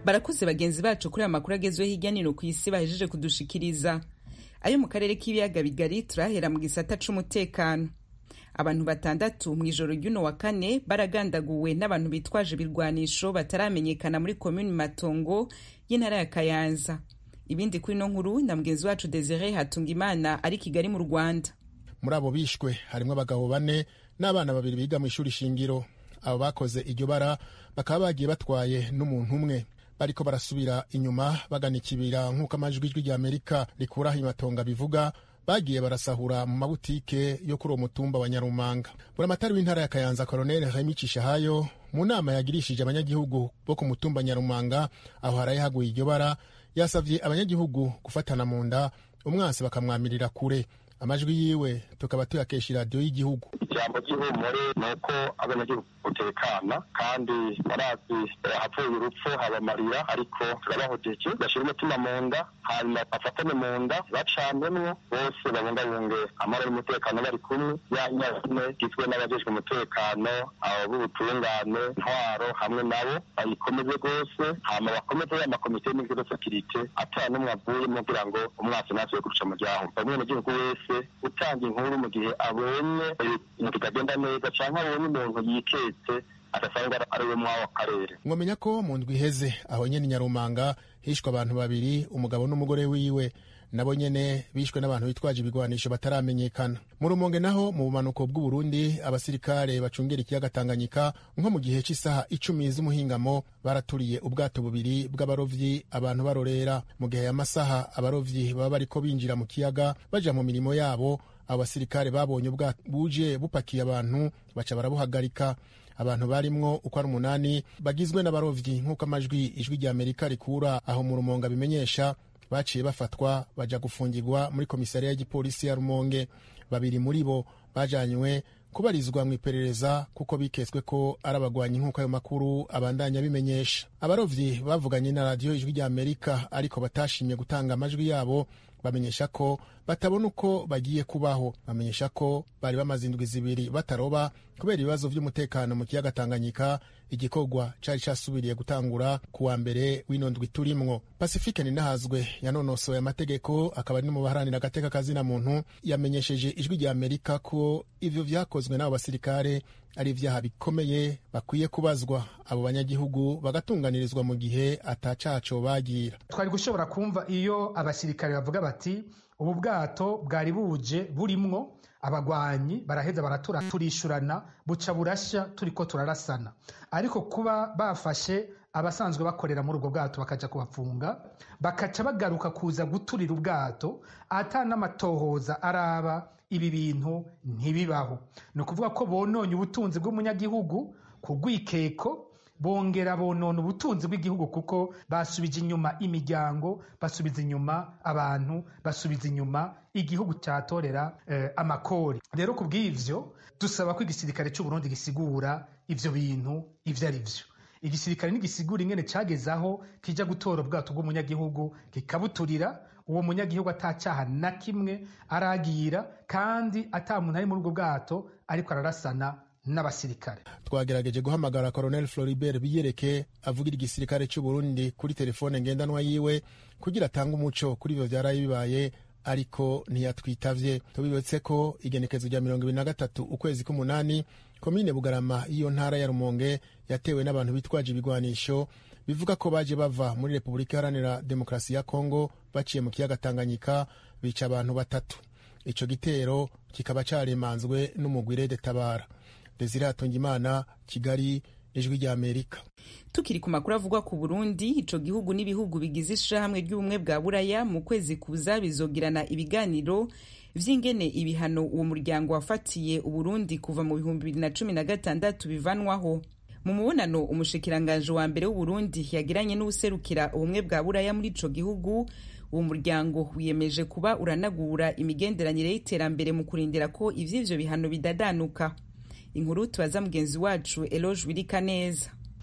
barakoze bagenzi bacu kuri aya makuru agezweho hirya no hino ku isi bahejeje kudushikiriza ayo mu karere k'ibiyaga bigari turahera mu gisata c'umutekano abantu batandatu mu ijoro ry'uno wa kane baragandaguwe n'abantu bitwaje ibirwanisho bataramenyekana muri komini matongo y'intara ya kayanza ibindi kuri ino nkuru na mugenzi wacu desire hatungimana ari kigali mu rwanda muri abo bishwe harimo abagabo bane n'abana babiri biga mu ishuri shingiro abo bakoze iryo bara bakaba bagiye batwaye n'umuntu umwe bariko barasubira inyuma bagana ikibira nk'uko amajwi ijwi rya amerika rikuraho imatonga bivuga bagiye barasahura mu mabutike yo kuri uwo mutumba wa nyarumanga buramatari w'intara ya kayanza koroneli hamicisha hayo mu nama yagirishije abanyagihugu bo ku mutumba nyarumanga aho haraye haguye iryo bara yasavye abanyagihugu gufatana mu nda umwansi bakamwamirira kure amajwi yiwe tukaba tuyakesha iradiyo y'igihugu ijambo ry'ihumure ni uko abanyagihugu utekana kandi barazi hapfuye urupfu habamarira ariko turabahojeje bashyira umutima mu nda hanyuma bafatane mu nda bacanwemwo bose babungabunge amahoro y'umutekano bari kumwe ya nyine igizwe n'abajejwe umutekano abo b'ubutungane ntwaro hamwe nabo bayikomeze rwose hama bakomeze ya makomite y'imigiro sekirite atara n'umwe avuyemo kugira ngo umwasi ntasuye guca mu ryaho umwenegihugu wese utanga inkuru mu gihe abonye ibintu bitagenda neza cyangwa abonye umuntu yiketse adasanga ari we mw'ako karere mwamenya ko mu ndwi iheze aho nyene nyarumanga hishwe abantu babiri umugabo n'umugore wiwe nabo nyene bishwe n'abantu bitwaje ibigwanisho bataramenyekana mu rumonge naho mu bumanuko bw'uburundi abasirikare bacungera ikiyaga tanganyika nko mu gihe cy'isaha icumi z'umuhingamo baraturiye ubwato bubiri bw'abarovyi abantu barorera mu gihe y'amasaha abarovyi baba bariko binjira mu kiyaga baja mu mirimo yabo abo basirikare babonye ubwato buje bupakiye abantu baca barabuhagarika abantu barimwo uko ari umunani bagizwe n'abarovyi nk'uko amajwi ijwi rya amerika rikura aho mu rumonge abimenyesha baciye bafatwa baja gufungirwa muri komisariya y'igipolisi ya rumonge babiri muri bo bajanywe kubarizwa mu iperereza kuko biketswe ko ari abagwanyi nk'uko ayo makuru abandanya bimenyesha abarovyi bavuganye na radiyo ijwi rya amerika ariko batashimye gutanga amajwi yabo bamenyesha ko batabona uko bagiye kubaho bamenyesha ko bari bamaze indwi zibiri bataroba kubera ibibazo by'umutekano mu kiyaga tanganyika igikorwa cari casubiriye gutangura ku wa mbere w'ino ndwi turimwo pasifike ninahazwe yanonosoye amategeko akaba ari no mu baharanira agateka kazina muntu yamenyesheje ijwi rya amerika ko ivyo vyakozwe n'abo basirikare ari ivyaha bikomeye bakwiye kubazwa abo banyagihugu bagatunganirizwa mu gihe atacaco bagira twari gushobora kumva iyo abasirikare bavuga bati ubu bwato bwari buje burimwo abagwanyi baraheza baratura turishurana buca burashya turiko turarasana ariko kuba bafashe abasanzwe bakorera muri ubwo bwato bakaja kubafunga bakaca bagaruka kuza guturira ubwato ata n'amatohoza araba ibi bintu ntibibaho ni ukuvuga ko bononye ubutunzi bw'umunyagihugu ku rwikeko bongera bonona ubutunzi bw'igihugu kuko basubije inyuma imiryango basubiza inyuma abantu basubiza inyuma igihugu cyatorera eh, amakori rero ku bw'ivyo dusaba ko igisirikare cy'uburundi gisigura ivyo bintu ivyo ari vyo igisirikare ntigisigura ingene cageze aho kija gutora ubwato bw'umunyagihugu kikabuturira uwo munyagihugu atacyaha na kimwe aragira kandi ata muntu ari muri ubwo bwato ariko ararasana n'abasirikare twagerageje guhamagara colonel floribert biyereke avugira igisirikare cy'uburundi kuri telefone ngendanwa yiwe kugira atange umuco kuri ivyo vyaraye bibaye ariko ntiyatwitavye tubibetse ko igenekezo rya mirongo ibiri na gatatu ukwezi k'umunani komine bugarama y'iyo ntara ya rumonge yatewe n'abantu bitwaje ibigwanisho bivuga ko baje bava muri repubulika iharanira demokarasi ya kongo baciye mu kiyaga tanganyika bica abantu batatu ico gitero kikaba caremanzwe n'umugwire de tabara desire hatungimana kigali ijwi rya amerika tukiri ku makuru avugwa ku burundi ico gihugu n'ibihugu bigize ishirahamwe ry'ubumwe bwa buraya mu kwezi kuza bizogirana ibiganiro vy'ingene ibihano uwo muryango wafatiye uburundi kuva mu bihumbi bibiri na cumi na gatandatu bivanwaho mu mubonano umushikiranganje wa mbere w'uburundi yagiranye n'uwuserukira ubumwe bwa buraya muri ico gihugu uwo muryango wiyemeje kuba uranagura imigenderanire y'iterambere mu kurindira ko ivy'ivyo bihano bidadanuka inkuru tubaza mugenzi wacu eloge wirika neza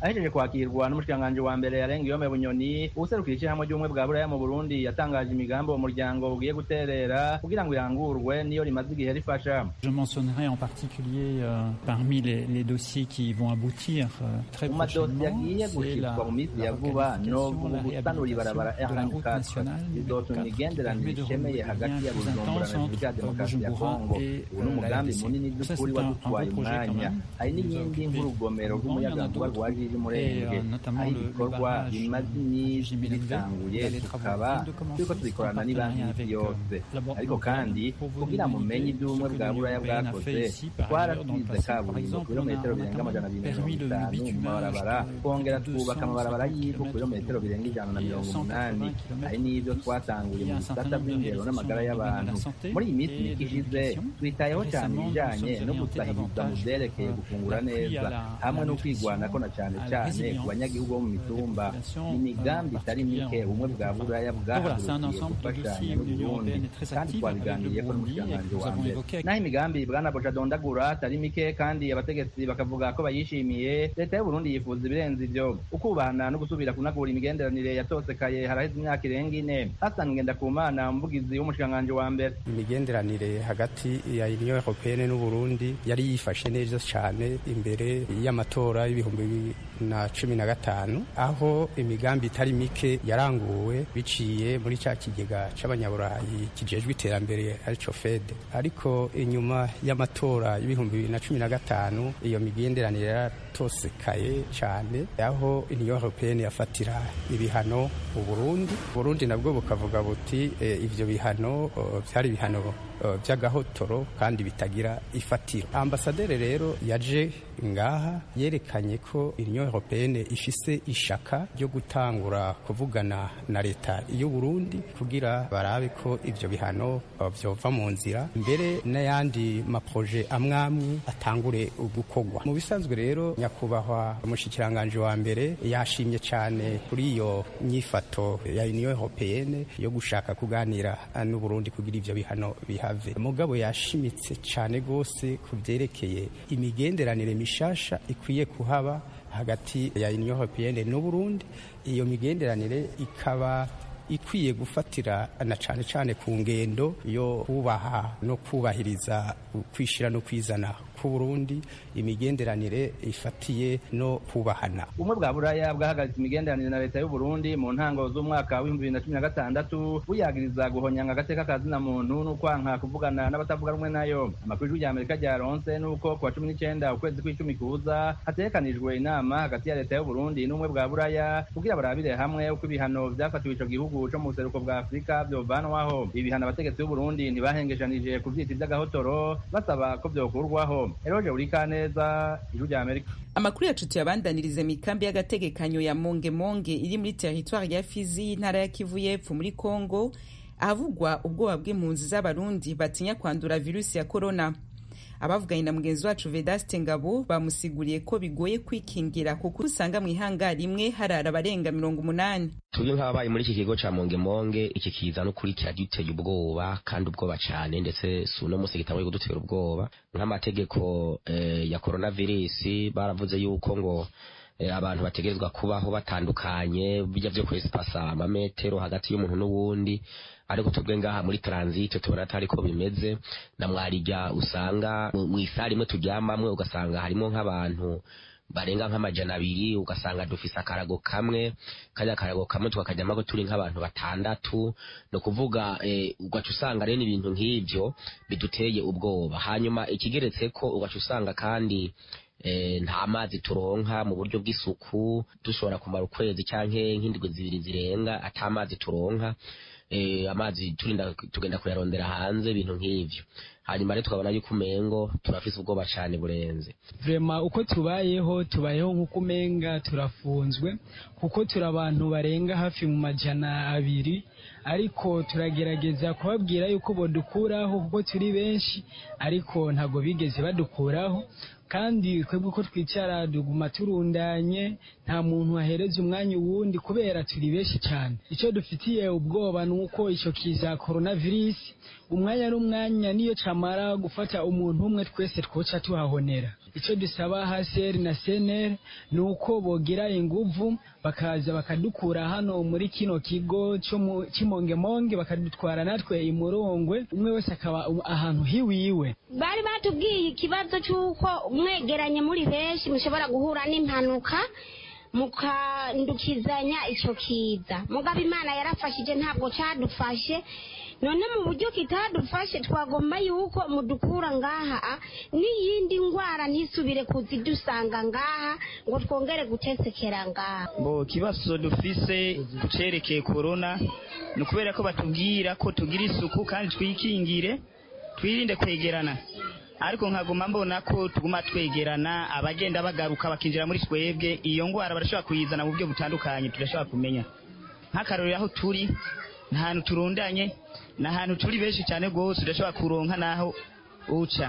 ahejeje kwakirwa n'umushikiranganji wa mbere yarenga iyome bunyoni uwuserukira ishyirahamwe ry'ubumwe bwa buraya mu burundi yatangaje imigambi uwo muryango ugiye guterera kugira ngo irangurwe niyo rimaze igihe rifasha Je mentionnerai en particulier euh, parmi les, les dossiers qui vont aboutir euh, très mu madosiye prochainement, agiye c'est la, gushirwa mu minsi ya la vuba requalification, novuga la gusanura ibarabara réhabilitation de la route R24 nationale bizotuma numéro 4 imigenderanire permet de ishemeye renouer hagati les ya liens plus bujumbura intenses na repubulika ya entre demokarasi ya Bujumbura kongo et ubu ni euh, la umugambi RDC. munini Ça, by'ukuri c'est un, un wadutwaye beau projet quand umwanya même. hari qui nous a n'iyindi occupé nk'urugomero longuement. Il y en a rw'umuyagankuba d'autres. rwa jiji Et murenge euh, notamment aho le, le ibikorwa barrage bimaze de iminsi Jimmy Levey. bitanguye Il y a des travaux tukaba qui viennent de commencer. turiko C'est en tubikorana n'ibanki partenariat y'isi avec, yose euh, la Banque ariko mondiale. kandi Pour vous kugira donner une mumenye idée, ibyo ubumwe ce que bwa l'Union buraya européenne a bwakoze fait ici, par ailleurs, dans le twarasize passé. Par kaburimbo exemple, on a kilometero birenga notamment amajana abiri permis mirongo le itanu mu bitumage mabarabara de twongera plus de twubaka amabarabara 250 y'ivu ku birometero birenga ijana na et mirongo 180 umunani kilomètres hari n'ibyo plus. twatanguye Il y a mu un certain bisata nombre de by'indero n'amagara réalisations dans le domaine de y'abantu la santé muri iyi minsi et mike de ishize l'éducation. twitayeho cyane Récemment, ibijanye nous no sommes orientés gusahiriza mu davantage byerekeye vers gufungura l'appui neza à la- hamwe à no la kwigwanako na nutrition, cyane à la cyane résilience ku banyagihugu bo mu des mitumba populations, n'imigambi euh, itari mike particulièrement ubumwe bwa buraya Donc voilà, c'est un bwahagurukiye ensemble de gufashanya dossiers où l'Union n'uburundi européenne est très kandi active avec le twabiganiriye ko Burundi et n'umushikiranganji que nous wa avons mbere évoqué avec naho imigambi bwana boja dondagura atari mike kandi abategetsi bakavuga ko bayishimiye leta y'uburundi yifuza ibirenze ivyo ukubahana no gusubira kunagura imigenderanire yatosekaye haraheze imyaka irenga ine hasani ngendakumana umuvugizi w'umushikiranganji wa mbere imigenderanire hagati ya union européenne n'uburundi yari yifashe neza cyane imbere y'amatora y'ibihumbi bibiri na cumi na gatanu aho imigambi itari mike yaranguwe biciye muri cya kigega c'abanyaburayi kijejwe iterambere arico fed ariko inyuma y'amatora y'ibihumbi bibiri na cumi na gatanu iyo migenderanire yaratosekaye cyane aho union européenne yafatira ibihano uburundi uburundi nabwo bukavuga buti eh, ivyo bihano oh, vyari ibihano oh, vy'agahotoro kandi bitagira ifatiro ambasaderi rero yaje ngaha yerekanye ko union européenne ifise ishaka ryo gutangura kuvugana na leta y'uburundi kugira barabe ko ivyo bihano oh, vyova mu nzira mbere n'ayandi maproje amwamwe atangure gukorwa mu bisanzwe rero nyakubahwa umushikiranganji wa mbere yashimye cyane kuri iyo nyifato ya union européenne yo gushaka kuganira n'uburundi kugira ivyo bihano bihave mugabo yashimitse cyane rwose ku vyerekeye imigenderanire mishasha ikwiye kuhaba hagati ya union européenne n'uburundi iyo migenderanire ikaba ikwiye gufatira na cyane cyane ku ngendo yo kubaha no kubahiriza kwishira no kwizana ku Burundi imigenderanire ifatiye no kubahana ubumwe bwa buraya bwahagaritse imigenderanire na leta y'u Burundi mu ntango z'umwaka w'ibihumbi bibiri na cumi na gatandatu buyagiriza guhonyanga agateka ka zina muntu n'ukwanka kuvugana n'abatavuga rumwe nayo amakuru y'ijwi ry'amerika ryaronse n'uko ku wa cumi n'icyenda ukwezi kw'icumi kuza hategekanijwe inama hagati ya leta y'u Burundi n'ubumwe bwa buraya kugira barabire hamwe uko ibihano vyafatiwe ico gihugu co mu buseruko bwa afurika vyovanwaho ibi bihano abategetsi b'u Burundi ntibahengeshanije kuvyita ivy'agahotoro basaba ko vyokurwaho eroje urikaneza ijwi ry'amerika amakuru yacu tuyabandanirize mu ikambi y'agategekanyo ya mongemonge iri muri teritwari ya fizi y'intara ya kivu y'epfo muri kongo ahavugwa ubwoba bw'impunzi z'abarundi batinya kwandura virusi ya korona abavuganye na mugenzi wacu vedaste ngabo bamusiguriye ko bigoye kwikingira kuko usanga mu ihanga rimwe harara abarenga mirongo umunani tubyo nk'ababaye muri iki kigo ca mongemonge iki kiza n'ukuri kiraduteye ubwoba kandi ubwoba cane ndetse si uno musi gitanguye kudutera ubwoba nk'amategeko eh, ya coronavirus baravuze yuko ngo abantu bategerezwa kubaho batandukanye bijya vyo kwesipasa amametero hagati y'umuntu n'uwundi ariko twebwe ngaha muri transit tubona atari ko bimeze na mwarijya usanga mu isari imwe turyamamwe ugasanga harimo nk'abantu barenga nk'amajana abiri ugasanga dufise akarago kamwe kajya akarago kamwe tukakajyamo ko turi nk'abantu batandatu ni ukuvuga ugaca usanga rero ibintu nk'ibyo biduteye ubwoba hanyuma ikigeretse ko ugaca usanga kandi nta mazi turonka mu buryo bw'isuku dushobora kumara ukwezi cyangwa nk'indwi zibiri zirenga ata mazi turonka amazi turinda tugenda kuyarondera hanze ibintu nk'ibyo hanyuma rero tukabona yuko umengo turafise ubwoba cyane burenze vrema uko tubayeho tubayeho nk'uko umenga turafunzwe kuko turi abantu barenga hafi mu majana abiri ariko turagerageza kubabwira yuko bodukuraho kuko turi benshi ariko ntabwo bigeze badukuraho kandi twebwe uko twicara duguma turundanye nta muntu wahereza umwanya uwundi kubera turi benshi cyane icyo dufitiye ubwoba ni uko icyo kiza coronavirus umwanya n'umwanya niyo nitamara gufata umuntu umwe twese twoca tuhahonera icyo dusaba haseri na seneri ni uko bogira inguvu bakaza bakadukura hano muri kino kigo cy'imongemonge bakadutwara natwe imurongwe umwe wese akaba ahantu hiwiwe bari batubwiye ikibazo cy'uko mwegeranye muri benshi mushobora guhura n'impanuka mukandukizanya icyo kiza mugabo imana yarafashije ntabwo cyadufashe none mu buryo kitadufashe twagomba yuko mudukura ngaha n'iyindi ndwara ntisubire kuzidusanga ngaha ngo twongere gutesekera ngaha bo kibazo dufise kucerekeye korona ni ukubera ko batubwira ko tugira isuku kandi twikingire twirinde kwegerana ariko nkaguma mbona ko tuguma twegerana abagenda bagaruka bakinjira muri twebwe iyo ndwara barashobora kuyizana mu buryo butandukanye tudashobora kumenya nk'akarorero aho turi ni ahantu turundanye ni ahantu turi benshi cyane rwose udashobora kuronka n'aho uca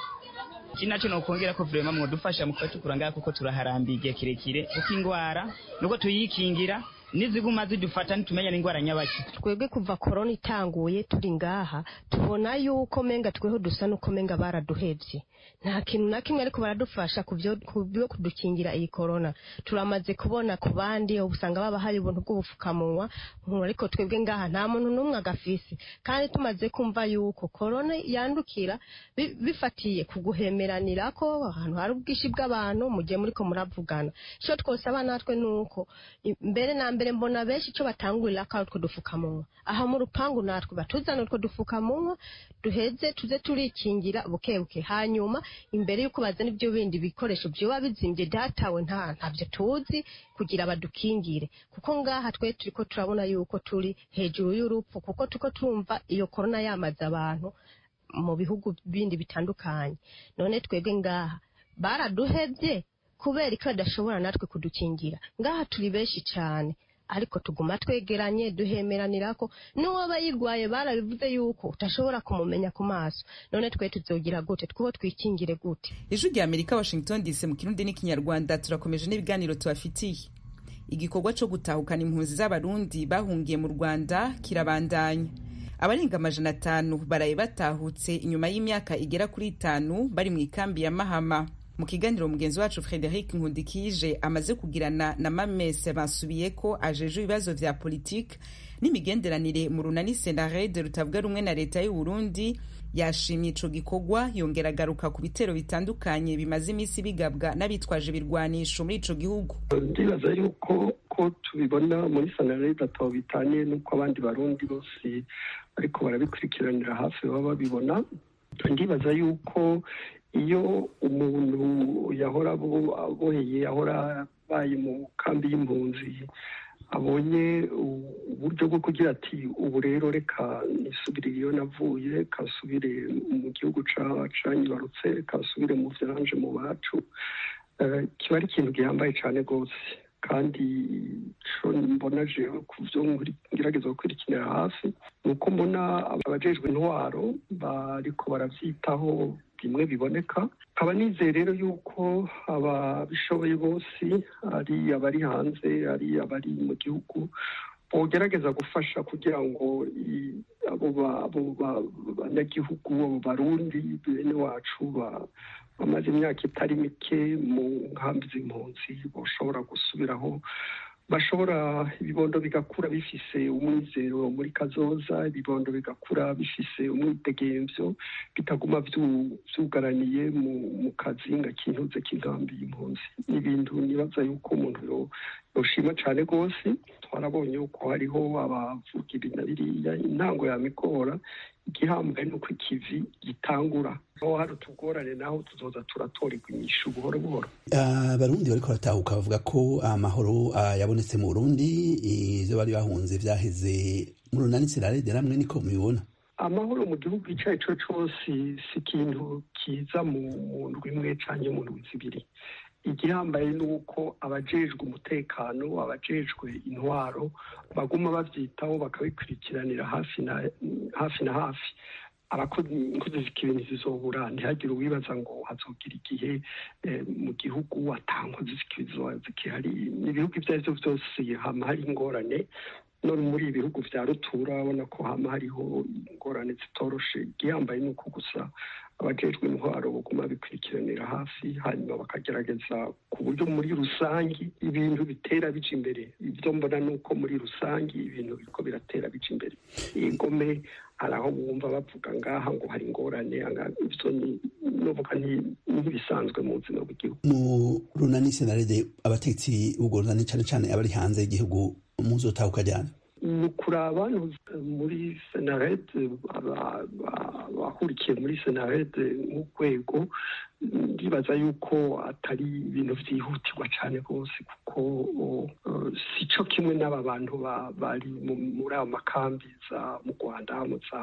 iki nacyo ni ukongera ko vurema mwadufasha mu kuba ngaha kuko turaharambiye igihe kirekire kuko indwara nuko tuyikingira niziguma zidufata nitumenya n'indwara nyabaki twebwe kuva korona itanguye turi ngaha tubona yuko menga tweho dusa nuko menga baraduhevye nta kintu na kimwe ariko baradufasha ku byo kudukingira iyi korona turamaze kubona ku bandi usanga baba hari ubuntu bw'ubupfukamunwa ariko twebwe ngaha nta muntu n'umwe agafise kandi tumaze kumva yuko korona yandukira bifatiye ku guhemeranira ko ahantu hari ubwinshi bw'abantu mu gihe muriko muravugana icyo twosaba natwe ni uko mbere na mbere mbona benshi icyo batangurira ko ari utwo dupfukamunwa aha mu rupangu natwe batuzana utwo dupfukamunwa duheze tuze turikingira buke buke hanyuma imbere y'uko bazana ibyo bindi bikoresho byoba bizimbye datawe nta ntabyo tuzi kugira badukingire kuko ngaha twe turi ko turabona yuko turi hejuru y'urupfu kuko tuko tumva iyo korona yamaze abantu mu bihugu bindi bitandukanye none twebwe ngaha baraduhebye kubera ko badashobora natwe kudukingira ngaha turi benshi cyane ariko tuguma twegeranye duhemeranira ko n'uwaba yirwaye barabivuze yuko utashobora kumumenya ku maso none twe tuzogira gute twuho twikingire gute ijwi rya amerika washington dc mu kirundi n'ikinyarwanda turakomeje n'ibiganiro tubafitiye igikorwa cyo gutahukana impunzi z'abarundi bahungiye mu rwanda kirabandanya abarenga amajana atanu baraye batahutse inyuma y'imyaka igera kuri itanu bari mu ikambi ya mahama mu kiganiro mugenzi wacu frederic nkundikije amaze kugirana na mamese basubiye ko ajeje ibibazo vya politike n'imigenderanire mu runani senarede rutavuga rumwe na leta y'u Burundi yashimye ico gikorwa yongera agaruka ku bitero bitandukanye bimaze iminsi bigabwa n'abitwaje ibirwanisho muri ico gihugu ndibaza yuko ko tubibona muri sanarede atabo bitanye n'uko abandi barundi bose ariko barabikurikiranira hafi baba babibona ndibaza yuko iyo umuntu yahora aboheye yahora abaye mu kambi y'impunzi abonye uburyo bwo kugira ati ubu rero reka nisubire iyo navuye kasubire mu gihugu canyibarutse kasubire mu vyanje mu bacu kiba ari ikintu gihambaye cane rwose kandi co mbona jewe ku vyo ngerageza gukurikirira hafi ni uko mbona abajejwe intwaro bariko baravyitaho bimwe biboneka nkaba nizeye rero yuko ababishoboye bose ari abari hanze ari abari mu gihugu bogerageza gufasha kugira ngo abo banyagihugu abo barundi bene wacu bamaze imyaka itari mike mu nkambi z'impunzi bashobora gusubiraho bashobora ibibondo bigakura bifise umwizero muri kazoza ibibondo bigakura bifise umwidegemvyo bitaguma vyugaraniye mu kazinga kintuze k'inkambi y'impunzi ni ibintu nibaza yuko umuntu yoshima cane rwose twarabonye yuko hariho abavugira na biriya intango yamigora igihambaye nuko ikivi gitangura aho hari utugorane naho tuzoza turatorerwa inyishu buhoro buhoro abarundi bariko baratahuka bavuga ko amahoro yabonetse mu burundi ivyo bari bahunze vyaheze mu runani sirarede namwe niko mubibona amahoro mu gihugu ico ari co cose si ikintu kiza mu ndwi imwe canke mu ndwi zibiri igihambaye ni uko abajejwe umutekano abajejwe intwaro baguma bavyitaho bakabikurikiranira hafi na hafi na hafi abakozi z'ikibi ntizizobura ntihagire uwibaza ngo hazogira igihe mu gihugu atankozi z'ikibi zikihari ibihugu ivyo arivyo vyose hama hari ingorane no muri ibi bihugu vya rutura urabona ko hama hariho ingorane zitoroshe igihambaye ni uko gusa abajejwe intwaro baguma bikurikiranira hafi hanyuma bakagerageza ku buryo muri rusangi ibintu bitera bija imbere ibyo mbona ni uko muri rusangi ibintu biriko biratera bija imbere igome hari aho bumva bavuga ngaha ngo hari ingorane ivyo novuga ntibisanzwe mu buzima bw'igihugu mu runani senarede abatetsi b'urwo runani cane cane abari hanze y'igihugu muzotahuka ryane ni ukuraba muri senarede abahurikiye muri senarede nk'urwego ndibaza yuko atari ibintu byihutirwa cyane rwose kuko si cyo kimwe n'aba bantu bari muri ayo makambi za mu rwanda mu za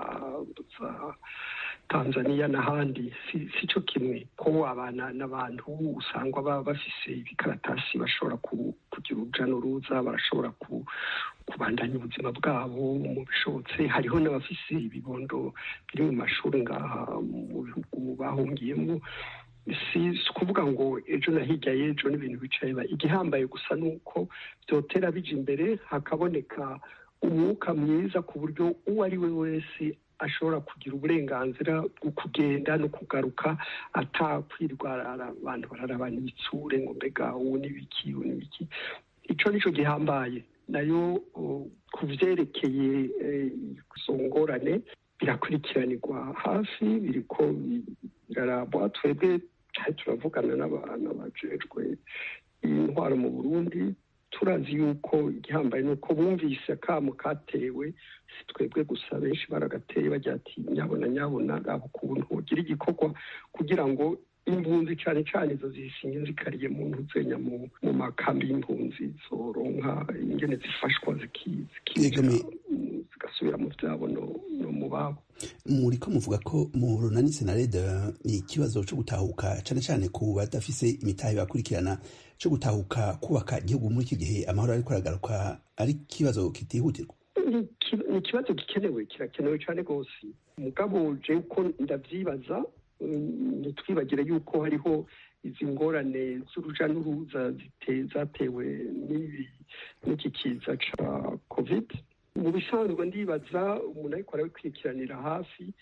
tanzania n'ahandi si cyo kimwe ko abana n'abantu usanga baba bafise ibikaratasi bashobora kugira uruja n'uruza barashobora kubandanya ubuzima bwabo mu bishobotse hariho n'abafise ibibondo biri mu mashuri ngaha mu bihugu bahungiyemo si ukuvuga ngo ejo na hirya y'ejo n'ibintu bicaye igihambaye gusa ni uko byotera bija imbere hakaboneka umwuka mwiza ku buryo uwo ari we wese ashobora kugira uburenganzira bwo kugenda no kugaruka atakwirwara abantu bararabana ibitsure ngo mbega ubu n'ibiki ubu n'ibiki icyo nicyo gihambaye nayo ku byerekeye izo ngorane birakurikiranirwa hafi biriko birarabwa twebwe turavugana n'abantu bajejwe intwaro mu burundi turazi yuko igihambaye ni uko bumvise akamo katewe si twebwe gusa benshi baragateye bagira ati nyabona nyabona gaba ukuntu ugira igikorwa kugira ngo impunzi cyane cyane izo zisinye zikariye mu ntuzenya mu makambi y'impunzi zoronka ingene zifashwa zigasubira mu byabo no mu babo muri ko muvuga ko mu runani senarede ni ikibazo cyo gutahuka cyane cyane ku badafise imitahe bakurikirana cyo gutahuka kubaka igihugu muri iki gihe amahoro ariko aragaruka ari ikibazo kitihutirwa ni ikibazo gikenewe kirakenewe cyane rwose mugabo je uko ndavyibaza ntitwibagire yuko hariho izi ngorane z'uruja n'uruza zatewe n'iki kiza ca covid mu bisanzwe ndibaza umuntu ariko arabikurikiranira hafi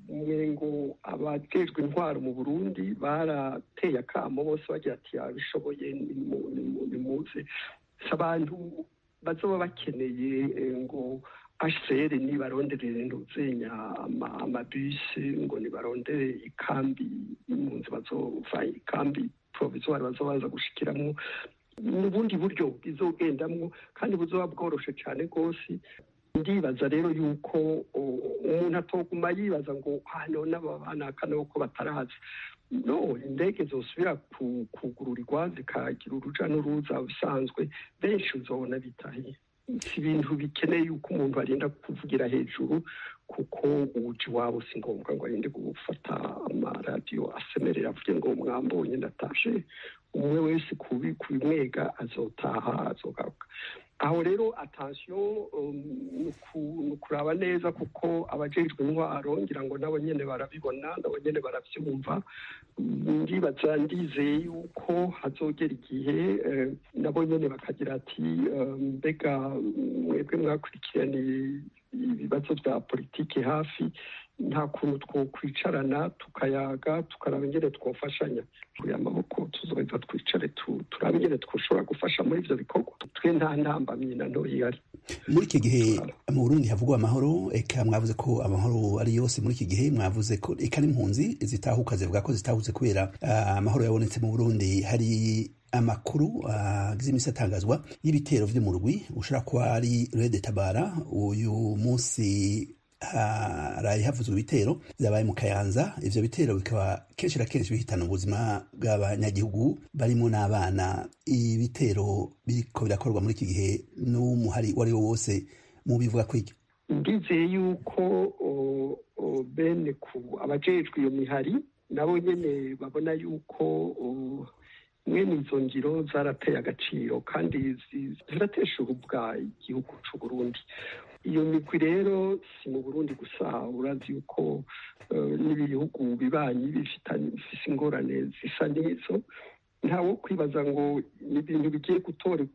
ngo abajejwe intwaro mu burundi barateye akamo bose bagira ati abishoboye nimuze si abantu bazoba bakeneye ngo hcr nibaronderere ntuzenya amabisi ngo nibarondere ikambi impunzi bazova ikambi provisoire bazobaza gushikiramo n'ubundi buryo bwizogendamwo kandi buzoba bworoshe cyane rwose ndibaza rero yuko umuntu atoguma yibaza ngo hano n'ababanakana ko batarazi no indege zosubira kugururirwa zikagira uruja n'uruza bisanzwe benshi uzobona bitahiye si ibintu bikeneye yuko umuntu arinda kuvugira hejuru kuko uwuji wabo si ngombwa ngo arinde gufata amaradiyo asemerera avuge ngo mwambonye ndatashe umwe wese kubimwega azotaha azogaruka aho rero atansiyo ni ukuraba neza kuko abajejwe intwaro ngira ngo nabo nyene barabibona nabo nyene baravyumva ndibaza ndizeye yuko hazogera igihe nabo nyene bakagira ati mbega mwebwe mwakurikiraniye ibibazo bya politiki hafi nta kuntu twokwicarana tukayaga tukaraba ingene twofashanya turi amaboko tuzoheza twicare turabe ingene twoshobora gufasha muri ivyo bikorwa twe nta ntambamyi na ntoyi ihari muri iki gihe mu burundi havugwa amahoro eka mwavuze ko amahoro ari yose muri iki gihe mwavuze ko eka n'impunzi zitahuka zivuga ko zitahuze kubera amahoro yabonetse mu burundi hari amakuru agize iminsi atangazwa y'ibitero vy'umurwi ushobora kuba ari rede tabara uyu munsi haraye havuzwe ibitero vyabaye mu kayanza ivyo bitero bikaba kenshi na kenshi bihitana ubuzima bw'abanyagihugu barimo n'abana ibitero biriko birakorwa muri iki gihe n'umuhari uwo ari wo wose mu bivuga kw'iryo ndizeye yuko bene ku abajejwe iyo mihari nabo nyene babona yuko mwene izo ngiro zarateye agaciro kandi ziratesha ubwa igihugu c'u Burundi iyo migwi rero si mu burundi gusa urazi yuko n'ibihugu bibanyi bifise ingorane zisa n'izo ntawo kwibaza ngo ni ibintu bigiye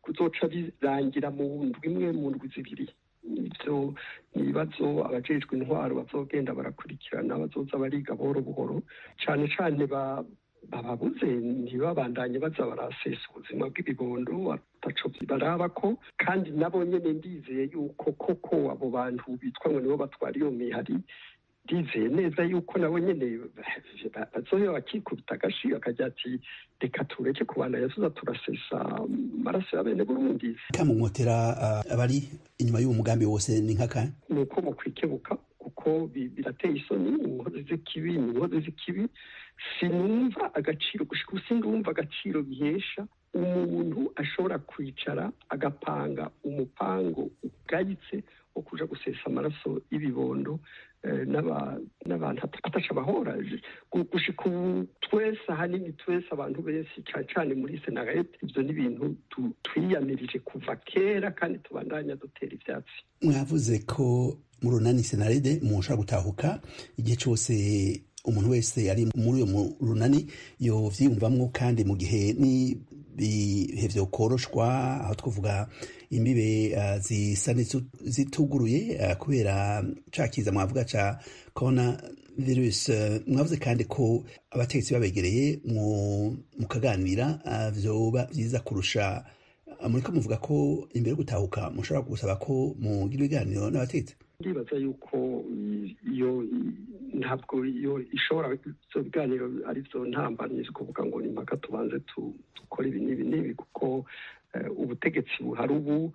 kuzoca birangira mu ndwi imwe mu ndwi zibiri ibyo ni ibibazo abajejwe intwaro bazogenda barakurikirana bazoza bariga buhoro buhoro cyane cyane bababuze ntibabandanye baza barasesa ubuzima bw'ibibondo ataco baraba ko kandi nabo nyene ndizeye yuko koko abo bantu bitwa ngo nibo batwara iyo mihari ndizeye neza yuko nabo nyene bazohera bakikubita agashi bakajya ati reka tureke kubandanya tuza turasesa amaraso ya bene burundi kamumotera uh, abari inyuma y'uwo mugambi wose ni nkaka ni uko mukwikebuka kuko birateye isoni inkozi z'ikibi ni inkozi z'ikibi sinumva agaciro gushika ubu sindumva agaciro bihesha umuntu ashobora kwicara agapanga umupango ugayitse wo kuja gusesa amaraso y'ibibondo n'abantu ataca abahora gushika ubu twese ahanini twese abantu benshi cyane cyane muri senarete ibyo ni ibintu twiyamirije kuva kera kandi tubandanya dutera ivyatsi mwavuze ko mu runani senarede mushobora gutahuka igihe cyose umuntu wese ari muri uyo runani yovyiyumvamwo kandi mu gihe n'ibihe vyokoroshwa aho twavuga imbibe uh, zisa zituguruye uh, kubera ca kiza mwavuga ca corona virus uh, mwavuze kandi ko abategetsi babegereye mukaganira vyoba vyiza kurusha muriko muvuga ko imbere yo gutahuka mushobora gusaba ko mugira ibiganiro n'abategetsi ndibaza yuko iyo ntabwo iyo ishobora ibyo biganiro ari byo ntambamye kuvuga ngo ni mpaka tubanze dukore ibi n'ibi n'ibi kuko ubutegetsi buhari ubu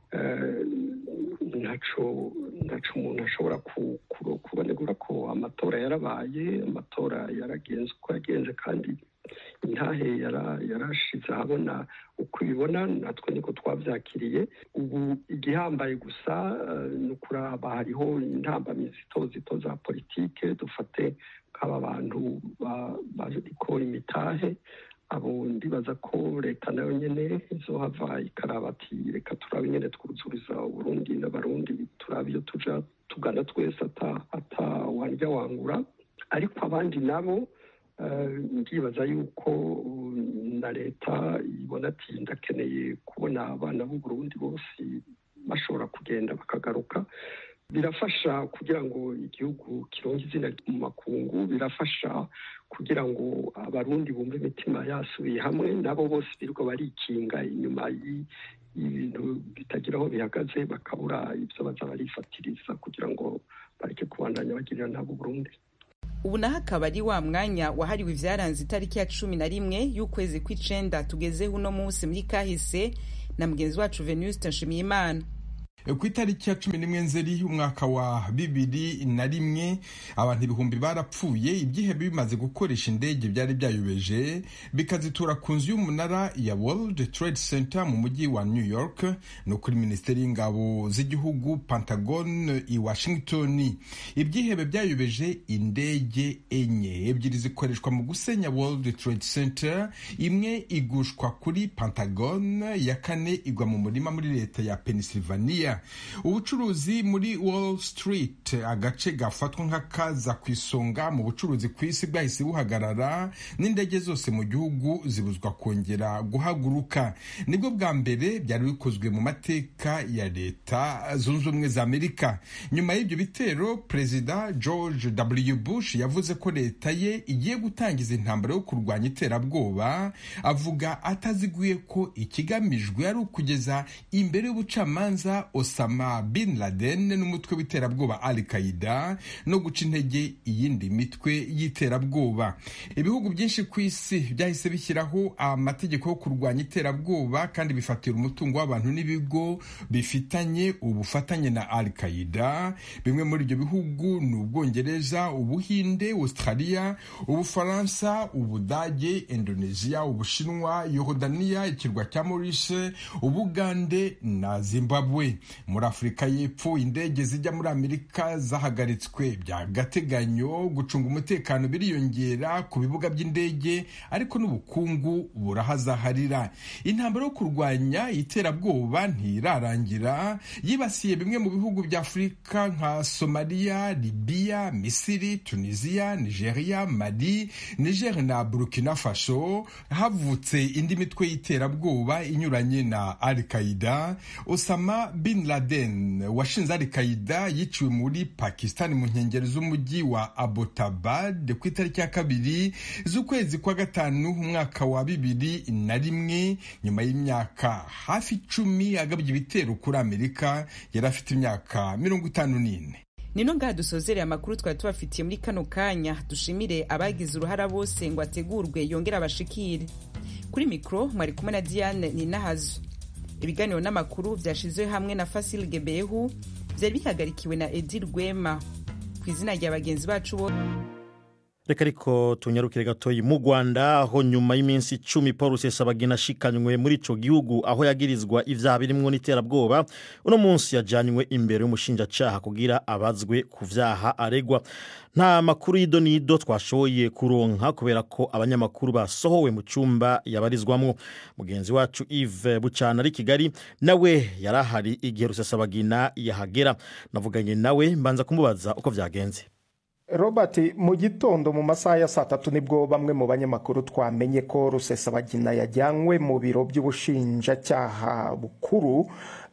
ntaco ntaco umuntu ashobora kubonegura ko amatora yarabaye amatora yaragenze uko yagenze kandi intahe yarashize ahabona uko ibibona natwe niko twabyakiriye ubu igihambaye gusa ni ukuraba hariho intambamyi zito zito za politike dufate nk'aba bantu bariko imitahe abo ndibaza ko leta nayo nyene izohava ikaraba ati reka turabe nyene twuzuriza uburundi n'abarundi turabe iyo tuja tugana twese ata wandya wangura ariko abandi nabo ndibaza yuko na leta ibona ati ndakeneye kubona abana b'uburundi bose bashobora kugenda bakagaruka birafasha kugira ngo igihugu kironke izina mu makungu birafasha kugira ngo abarundi bumve imitima yasubiye hamwe nabo bose birirwa barikinga inyuma y'ibintu bitagira aho bihagaze bakabura ibyo baza barifatiriza kugira ngo bareke kubandanya bagirira nabo Burundi ubu naho akaba ari wa mwanya wahariwe ivyaranze itariki ya cumi na rimwe y'ukwezi kw'icenda tugezeho uno munsi muri kahise na mugenzi wacu venuste nshimiyimana ku itariki ya cumi n'imwe nzeri umwaka wa bibiri na rimwe abantu ibihumbi barapfuye ibyihebe bimaze gukoresha indege byari byayobeje bikazitura ku nzu y'umunara ya World Trade Center mu mujyi wa New York no kuri minisiteri y'ingabo z'igihugu Pentagon i Washington ibyihebe byayobeje indege enye ebyiri zikoreshwa mu gusenya World Trade Center imwe igushwa kuri Pentagon ya kane igwa mu murima muri leta ya Pennsylvania ubucuruzi muri wall street agace gafatwa nk'akaza ku isonga mu bucuruzi ku isi bwahise buhagarara n'indege zose mu gihugu zibuzwa kongera guhaguruka nibwo bwa mbere byari bikozwe mu mateka ya leta zunze ubumwe za amerika nyuma y'ibyo bitero perezida george w bush yavuze ko leta ye igiye gutangiza intambara yo kurwanya iterabwoba avuga ataziguye ko ikigamijwe ari ukugeza imbere y'ubucamanza Osama bin Laden n'umutwe w'iterabwoba Al Qaeda no guca intege iyindi mitwe y'iterabwoba ibihugu byinshi ku isi byahise bishyiraho amategeko yo kurwanya iterabwoba kandi bifatira umutungo w'abantu n'ibigo bifitanye ubufatanye na Al Qaeda bimwe muri ibyo bihugu ni Ubwongereza Ubuhinde Australia Ubufaransa Ubudage Indonesia Ubushinwa Yorodaniya ikirwa cya Maurice Ubugande na Zimbabwe muri afurika y'epfo indege zijya muri amerika zahagaritswe by'agateganyo gucunga umutekano biriyongera ku bibuga by'indege ariko n'ubukungu burahazaharira intambara yo kurwanya iterabwoba ntirarangira yibasiye bimwe mu bihugu bya afurika nka somaliya libiya misiri tunisiya nigeria mali niger na burkina faso havutse indi mitwe y'iterabwoba inyuranye na al qaida osama bin laden washinze al qaida yiciwe muri pakistan mu nkengero z'umujyi wa abbottabad ku itariki ya kabiri z'ukwezi kwa gatanu umwaka wa bibiri na rimwe nyuma y'imyaka hafi icumi agabye ibitero kuri amerika yari afite imyaka mirongo itanu n'ine nino ngaha dusozereye amakuru twari tubafitiye muri kano kanya dushimire abagize uruhara bose ngo ategurwe yongere abashikire kuri mikoro mwari kumwe na diane ninahazo ibiganiro n'amakuru byashyizwe hamwe na fasil gebehu byari bihagarikiwe na edi rwema ku izina rya bagenzi bacu bo reka ariko tunyarukire gatoyi mu rwanda aho nyuma y'iminsi icumi paul rusesabagina ashikanywe muri ico gihugu aho yagirizwa ivyaha birimwo n'iterabwoba uno munsi yajanywe imbere y'umushinjacaha kugira abazwe ku vyaha aregwa nta makuru y'ido n'ido twashoboye kuronka kubera ko abanyamakuru basohowe mu cyumba yabarizwamwo mugenzi wacu Yves bucana ari kigali nawe yari ahari igihe rusesabagina yahagera navuganye nawe mbanza kumubaza uko vyagenze robert mu gitondo mu masaha ya saa tatu nibwo bamwe mu banyamakuru twamenye ko rusesabagina yajyanywe mu biro by'ubushinjacyaha bukuru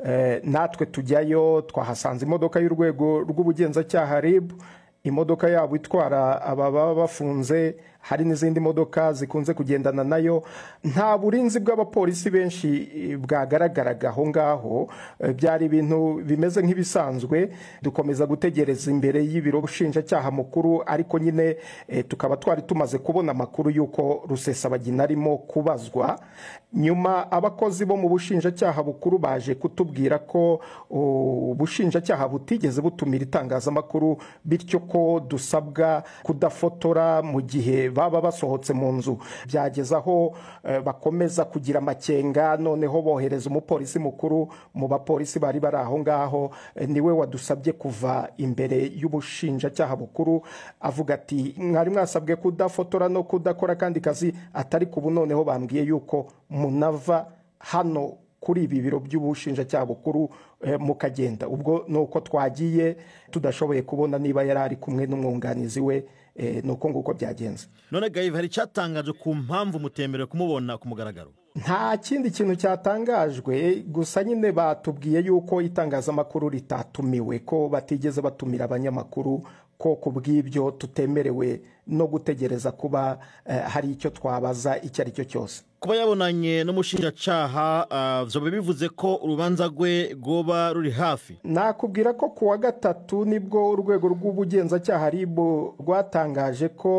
natwe tujyayo twahasanze imodoka y'urwego rw'ubugenzacyaha rib imodoka yabo itwara ababa bafunze hari n'izindi modoka zikunze kugendana nayo nta burinzi bw'abapolisi benshi bwagaragaraga aho ngaho byari ibintu bimeze nk'ibisanzwe dukomeza gutegereza imbere y'ibiro bushinjacyaha mukuru ariko nyine tukaba twari tumaze kubona amakuru y'uko rusesabagina arimo kubazwa nyuma abakozi bo mu bushinjacyaha bukuru baje kutubwira ko ubushinjacyaha butigeze butumira itangazamakuru bityo ko dusabwa kudafotora mu gihe baba basohotse mu nzu byageze aho bakomeza kugira amakenga noneho bohereza umupolisi mukuru mu bapolisi bari bari aho ngaho niwe wadusabye kuva imbere y'ubushinjacyaha bukuru avuga ati mwari mwasabwe kudafotora no kudakora akandi kazi atari kubu noneho bambwiye yuko munava hano kuri ibi biro by'ubushinjacyaha bukuru mukagenda ubwo ni uko twagiye tudashoboye kubona niba yari ari kumwe n'umwunganizi we ni uko nguko byagenze none gayive hari icyatangaje ku mpamvu mutemerewe kumubona ku mugaragaro nta kindi kintu cyatangajwe gusa nyine batubwiye yuko itangazamakuru ritatumiwe ko batigeze batumira abanyamakuru ko ku bw'ibyo tutemerewe no gutegereza kuba hari icyo twabaza icyo ari cyo cyose kuba yabonanye n'umushinjacyaha byoba bivuze ko urubanza rwe rwoba ruri hafi nakubwira ko ku wa gatatu nibwo urwego rw'ubugenzacyaha ribu rwatangaje ko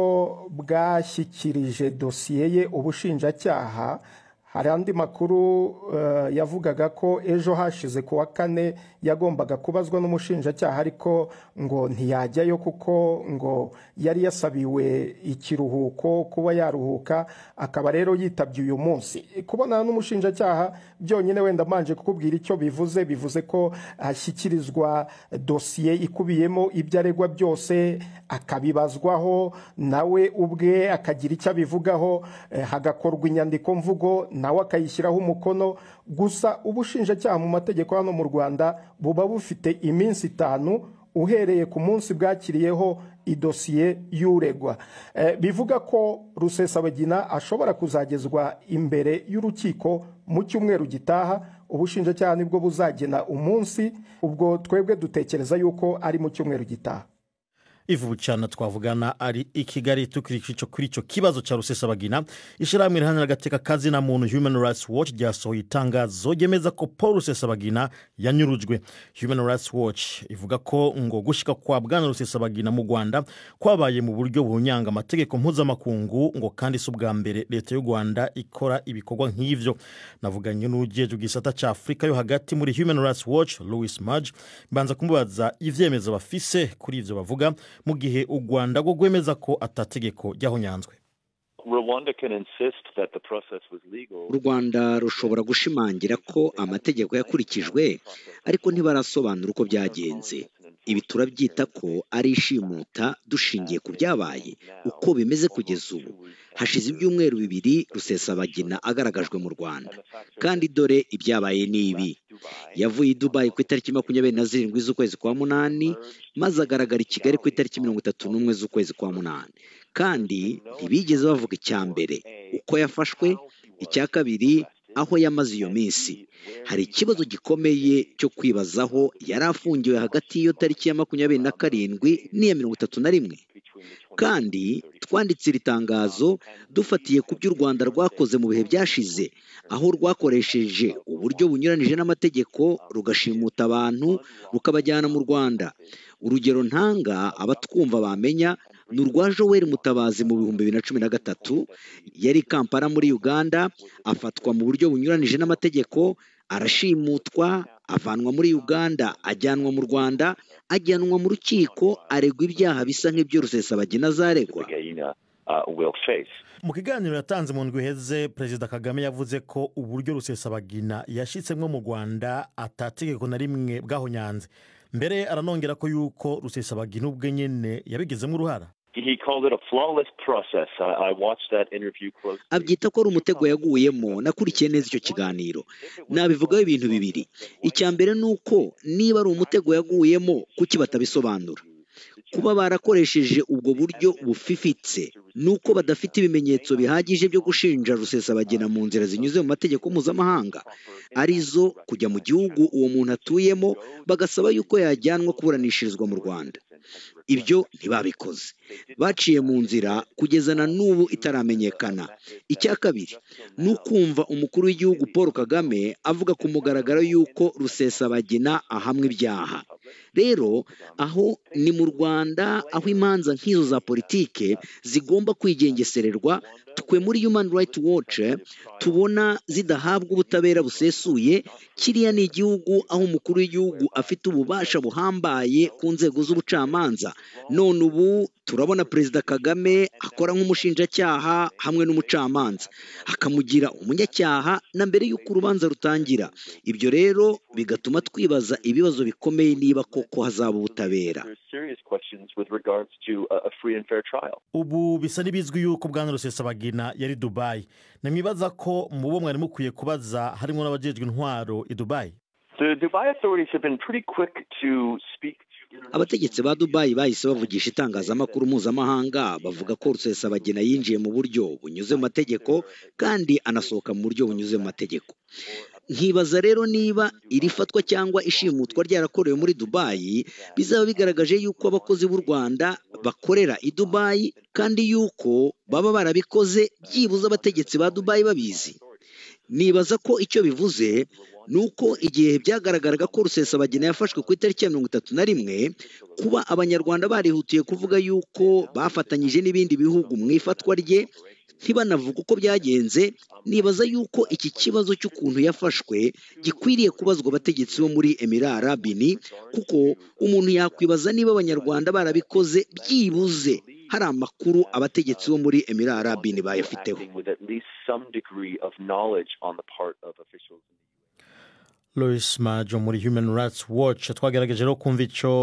bwashyikirije dosiye ye ubushinjacyaha hari andi makuru yavugaga ko ejo hashize ku wa kane yagombaga kubazwa n'umushinjacyaha ariko ngo ntiyajyayo kuko ngo yari yasabiwe ikiruhuko kuba yaruhuka akaba rero yitabye uyu munsi kubonana n'umushinjacyaha byonyine wenda mbanje kukubwira icyo bivuze bivuze ko ashyikirizwa dosiye ikubiyemo ibyo aregwa byose akabibazwaho nawe ubwe akagira icyo abivugaho hagakorwa inyandiko mvugo nawe akayishyiraho umukono gusa ubushinjacyaha mu mategeko hano mu rwanda buba bufite iminsi itanu uhereye ku munsi bwakiriyeho idosiye y'uregwa bivuga ko rusesabagina ashobora kuzagezwa imbere y'urukiko mu cyumweru gitaha ubushinjacyaha nibwo buzagena umunsi ubwo twebwe dutekereza yuko ari mu cyumweru gitaha ivu bucana twavugana ari i kigali tukiri kuri icyo kibazo cya rusesabagina ishyirahamwe riharanira agateka kazina muntu human rights watch ryasohoye itangazo ryemeza ko paul rusesabagina yanyurujwe human rights watch ivuga ko ngo gushyika kwa bwana rusesabagina mu rwanda kwabaye mu buryo bunyanga amategeko mpuzamakungu ngo kandi si ubwa mbere leta y'u rwanda ikora ibikorwa nk'ibyo navuganye n'ugejeje igisata cya afurika yo hagati muri human rights watch louis maj mbanza kumubaza ibyemezo bafise kuri ibyo bavuga mu gihe u rwanda rwo rwemeza ko atategeko ryahonyanzwe u rwanda rushobora gushimangira ko amategeko yakurikijwe ariko ntibarasobanura uko byagenze ibi turabyita ko ari ishimuta dushingiye ku byabaye uko bimeze kugeza ubu hashize ibyumweru bibiri rusesabagina agaragajwe mu rwanda kandi dore ibyabaye ni ibi yavuye i dubayi ku itariki makumyabiri na zirindwi z'ukwezi kwa munani maze agaragara i kigali ku itariki mirongo itatu n'umwe z'ukwezi kwa munani kandi ntibigeze bavuga icya mbere uko yafashwe icya kabiri aho yamaze iyo minsi hari ikibazo gikomeye cyo kwibazaho yari afungiwe hagati y'iyo tariki ya makumyabiri na karindwi n'iya mirongo itatu na rimwe kandi twanditse iri tangazo dufatiye ku byo u rwanda rwakoze mu bihe byashize aho rwakoresheje uburyo bunyuranije n'amategeko rugashimuta abantu rukabajyana mu rwanda urugero ntanga abatwumva bamenya ni urwa joel mutabazi mu bihumbi bibiri na cumi na gatatu yari kampala muri uganda afatwa mu buryo bunyuranije n'amategeko arashimutwa avanwa muri uganda ajyanwa mu rwanda ajyanwa mu rukiko aregwa ibyaha bisa nk'ibyo rusesabagina azaregwa mu kiganiro yatanze mu ndwi iheze perezida kagame yavuze ko uburyo rusesabagina yashyitsemo mu rwanda atategeko na rimwe bwahonyanze mbere aranongera ko yuko rusesabagina ubwe nyine yabigizemo uruhara abyita ko ari umutego yaguyemo nakurikiye neza icyo kiganiro nabivugaho ibintu bibiri icya mbere ni uko niba ari umutego yaguyemo kuki batabisobanura kuba barakoresheje ubwo buryo bufifitse ni uko badafite ibimenyetso bihagije byo gushinja rusesabagina mu nzira zinyuze mu mategeko mpuzamahanga arizo kujya mu gihugu uwo muntu atuyemo bagasaba yuko yajyanwa kuburanishirizwa mu rwanda ibyo ntibabikoze baciye mu nzira kugeza na n'ubu itaramenyekana icya kabiri ni ukumva umukuru w'igihugu paul kagame avuga ku mugaragaro y'uko rusesabagina ahamwa ibyaha rero aho ni mu rwanda aho imanza nk'izo za politike zigomba kwigengesererwa twe muri human right watch tubona zidahabwa ubutabera busesuye kiriya ni igihugu aho umukuru w'igihugu afite ububasha buhambaye ku nzego z'ubucamanza none ubu turabona perezida kagame akora nk'umushinjacyaha hamwe n'umucamanza akamugira umunyacyaha na mbere y'uko urubanza rutangira ibyo rero bigatuma twibaza ibibazo bikomeye niba koko hazaba ubutabera ubu bisa n'ibizwi yuko bwana rusesabagina yari dubayi namwibaza ko mu bo mwari mukwiye kubaza harimo n'abajejwe intwaro i dubayi abategetsi ba dubayi bahise bavugisha itangazamakuru mpuzamahanga bavuga ko rusesabagina yinjiye mu buryo bunyuze mu mategeko kandi anasohoka mu buryo bunyuze mu mategeko nkibaza rero niba iri fatwa cyangwa ishimutwa ryarakorewe muri dubayi bizaba bigaragaje yuko abakozi b'u rwanda bakorera i dubayi kandi yuko baba barabikoze byibuze abategetsi ba dubayi babizi nibaza ko icyo bivuze ni uko igihe byagaragaraga ko rusesabagina yafashwe ku itariki ya mirongo itatu na rimwe kuba abanyarwanda barihutiye kuvuga yuko bafatanyije n'ibindi bihugu mu ifatwa rye ntibanavuga uko byagenze nibaza yuko iki kibazo cy'ukuntu yafashwe gikwiriye kubazwa abategetsi bo muri emirara arabini kuko umuntu yakwibaza niba abanyarwanda barabikoze byibuze hari amakuru abategetsi bo muri emirara arabini bayafiteho Louis Majo muri Human Rights Watch twagerageje rero kumva icyo